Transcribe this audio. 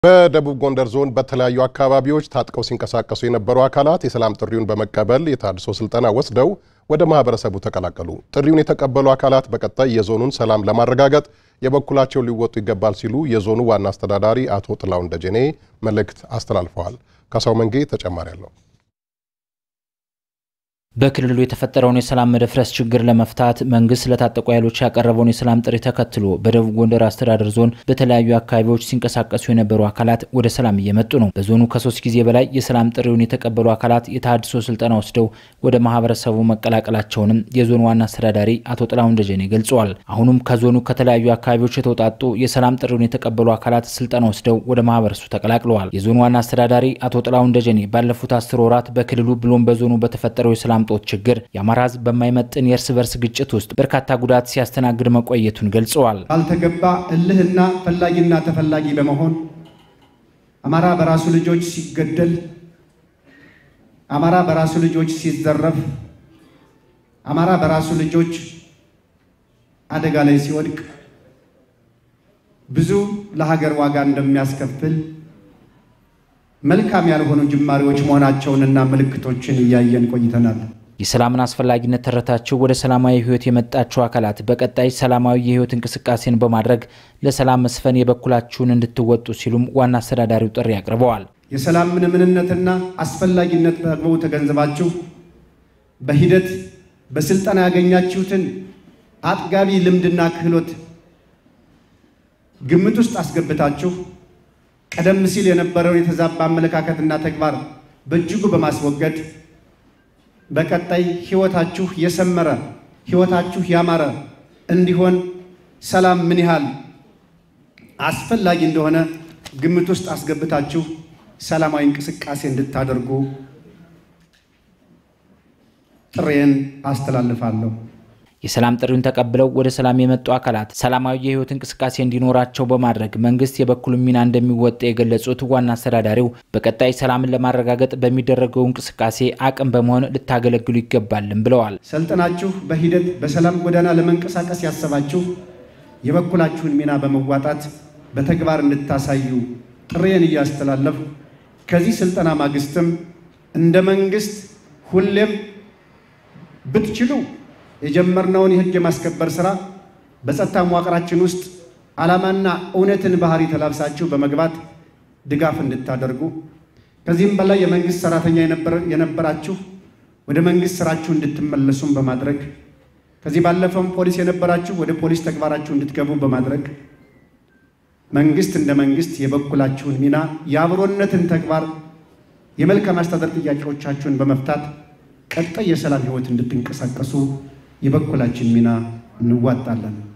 በደቡብ ጎንደር ዞን በተለያዩ አካባቢዎች ታጥቀው ሲንቀሳቀሱ የነበሩ አካላት የሰላም ጥሪውን በመቀበል የታድሶ ስልጠና ወስደው ወደ ማህበረሰቡ ተቀላቀሉ። ጥሪውን የተቀበሉ አካላት በቀጣይ የዞኑን ሰላም ለማረጋገጥ የበኩላቸው ሊወጡ ይገባል ሲሉ የዞኑ ዋና አስተዳዳሪ አቶ ጥላሁን ደጀኔ መልእክት አስተላልፈዋል። ካሳው መንጌ ተጨማሪ አለው። በክልሉ የተፈጠረውን የሰላም መደፍረስ ችግር ለመፍታት መንግስት ለታጠቁ ኃይሎች ያቀረበውን የሰላም ጥሪ ተከትሎ በደቡብ ጎንደር አስተዳደር ዞን በተለያዩ አካባቢዎች ሲንቀሳቀሱ የነበሩ አካላት ወደ ሰላም እየመጡ ነው። በዞኑ ከሶስት ጊዜ በላይ የሰላም ጥሪውን የተቀበሉ አካላት የተሃድሶ ስልጠና ወስደው ወደ ማህበረሰቡ መቀላቀላቸውንም የዞኑ ዋና አስተዳዳሪ አቶ ጥላሁን ደጀኔ ገልጸዋል። አሁኑም ከዞኑ ከተለያዩ አካባቢዎች የተውጣጡ የሰላም ጥሪውን የተቀበሉ አካላት ስልጠና ወስደው ወደ ማህበረሰቡ ተቀላቅለዋል። የዞኑ ዋና አስተዳዳሪ አቶ ጥላሁን ደጀኔ ባለፉት አስር ወራት በክልሉ ብሎም በዞኑ በተፈጠረው የሰላም ጦት ችግር የአማራ ሕዝብ በማይመጥን የእርስ በርስ ግጭት ውስጥ በርካታ ጉዳት ሲያስተናግድ መቆየቱን ገልጸዋል። ባልተገባ እልህና ፈላጊና ተፈላጊ በመሆን አማራ በራሱ ልጆች ሲገደል፣ አማራ በራሱ ልጆች ሲዘረፍ፣ አማራ በራሱ ልጆች አደጋ ላይ ሲወድቅ ብዙ ለሀገር ዋጋ እንደሚያስከፍል መልካም ያልሆኑ ጅማሬዎች መሆናቸውንና ምልክቶችን እያየን ቆይተናል። የሰላምን አስፈላጊነት ተረታችሁ ወደ ሰላማዊ ህይወት የመጣችሁ አካላት በቀጣይ ሰላማዊ የህይወት እንቅስቃሴን በማድረግ ለሰላም መስፈን የበኩላችሁን እንድትወጡ ሲሉም ዋና አስተዳዳሪው ጥሪ አቅርበዋል። የሰላምን ምንነትና አስፈላጊነት በአግባቡ ተገንዝባችሁ በሂደት በስልጠና ያገኛችሁትን አጥጋቢ ልምድና ክህሎት ግምት ውስጥ አስገብታችሁ ቀደም ሲል የነበረውን የተዛባ አመለካከትና ተግባር በእጅጉ በማስወገድ በቀጣይ ህይወታችሁ የሰመረ ህይወታችሁ ያማረ እንዲሆን ሰላም ምን ያህል አስፈላጊ እንደሆነ ግምት ውስጥ አስገብታችሁ ሰላማዊ እንቅስቃሴ እንድታደርጉ ጥሬን አስተላልፋለሁ። የሰላም ጥሪውን ተቀብለው ወደ ሰላም የመጡ አካላት ሰላማዊ የህይወት እንቅስቃሴ እንዲኖራቸው በማድረግ መንግስት የበኩሉን ሚና እንደሚወጣ የገለጹት ዋና አስተዳዳሪው በቀጣይ ሰላምን ለማረጋገጥ በሚደረገው እንቅስቃሴ አቅም በመሆን ልታገለግሉ ይገባልም ብለዋል። ሰልጥናችሁ በሂደት በሰላም ጎዳና ለመንቀሳቀስ ያሰባችሁ የበኩላችሁን ሚና በመዋጣት በተግባር እንድታሳዩ ጥሬን እያስተላለፍ ከዚህ ስልጠና ማግስትም እንደ መንግስት ሁሌም ብትችሉ የጀመርነውን የህግ የማስከበር ስራ በጸጥታ መዋቅራችን ውስጥ ዓላማና እውነትን ባህሪ ተላብሳችሁ በመግባት ድጋፍ እንድታደርጉ ከዚህም በላይ የመንግስት ሰራተኛ የነበራችሁ ወደ መንግስት ስራችሁ እንድትመለሱም በማድረግ ከዚህ ባለፈም ፖሊስ የነበራችሁ ወደ ፖሊስ ተግባራችሁ እንድትገቡ በማድረግ መንግስት እንደ መንግስት የበኩላችሁን ሚና የአብሮነትን ተግባር የመልካም አስተዳደር ጥያቄዎቻችሁን በመፍታት ቀጣይ የሰላም ህይወት እንድትንቀሳቀሱ የበኩላችን ሚና እንዋጣለን።